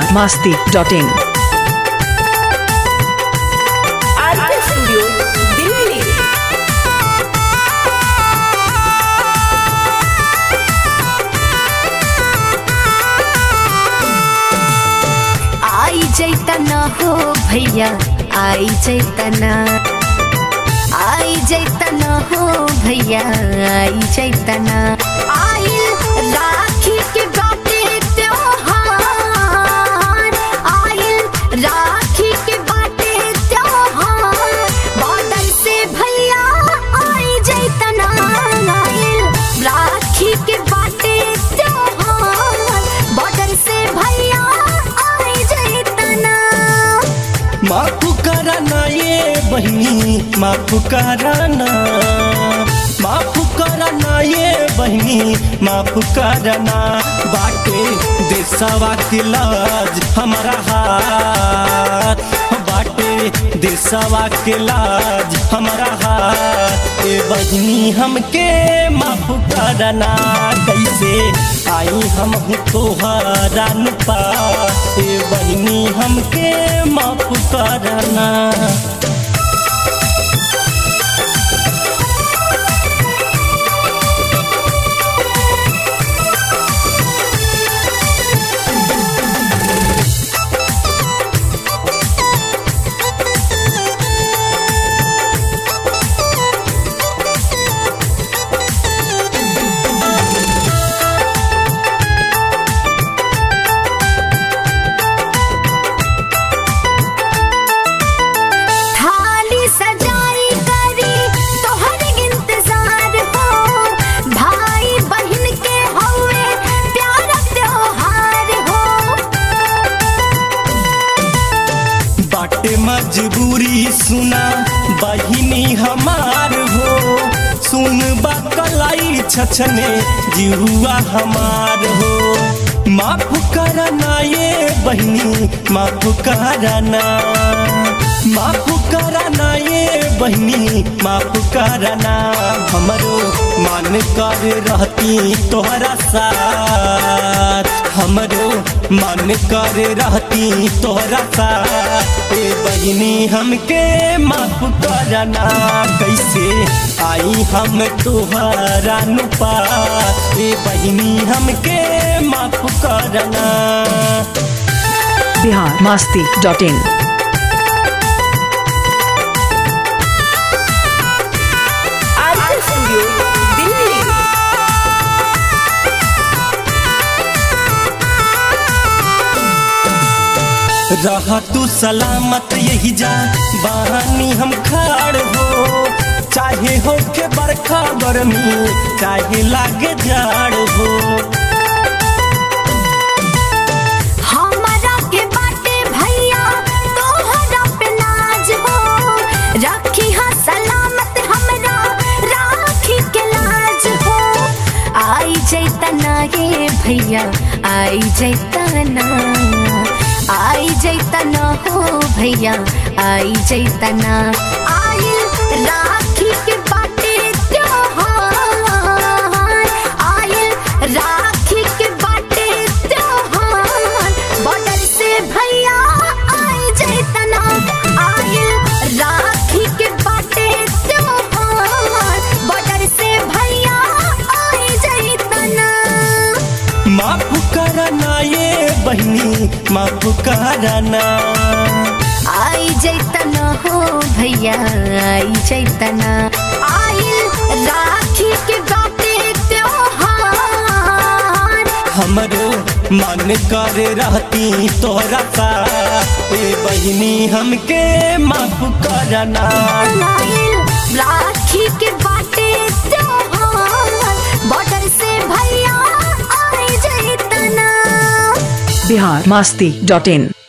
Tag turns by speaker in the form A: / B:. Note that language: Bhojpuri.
A: masti.in.
B: आरके स्टूडियो दिल्ली
C: आई जैतना हो भैया आई जैतना आई जैतना हो भैया आई जैतना आई राखी के बाटे त्योहार आई राखी के बाटे त्योहार बॉर्डर से भैया आई जैतना आई राखी के बाटे त्योहार बॉर्डर से भैया आई जैतना
D: माफ कराना ये बहनी माफ कराना माफ कराना ये बहनी माफ कराना बाटे देशवा के लाज हमारा हाथ बाटे देशवा के लाज हमारा हाथ ए बहनी हमके माफ करना कैसे आई हम तोहरा नुपा ए बहनी हमके माफ करना
C: थाली सजाई करी तोहर इंतजार हो भाई बहन के हवे प्यारा त्योहार हो
D: बाटे मजबूरी सुना बहिनी हमार हो सुन बकलाई छछने जिहुआ हमार हो माफ करना ये बहनी माफ करना माफ करना ये बहनी माफ करना हमरो मान कर रहती तोहरा साथ हमरो मन कर रहती तोहरा साथ ए बहनी हमके माफ करना कैसे आई हम तोहरा नुपा ए बहनी हमके माफ करना
A: Bihar masti.in.
B: RK studio Delhi
D: रह तू सलामत यही जा बहानी हम खाड़ हो चाहे हो के बरखा गर्मी चाहे लागे जाड़ हो
C: हमारा के बाटे भैया तोहरा पे नाज हो रखी हा सलामत हमरा राखी के लाज हो आई जैतना ये भैया आई जैतना आई जैतना हो भैया आई जैतना आई राखी के बाटे त्योहार आई राखी के बाटे त्योहार बॉर्डर से भैया आई जैतना आई राखी के बाटे त्योहार बॉर्डर से भैया आई जैतना
D: माफ करना ये बहनी माफ करना
C: आई जैतना हो भैया आई जैतना आई राखी के बाटे त्योहार
D: हमरो मन कर रहती तोहरा साथ ए बहनी हमके माफ करना
C: आई राखी के बाटे त्योहार बॉर्डर से भैया आई जैतना
A: Bihar masti.in.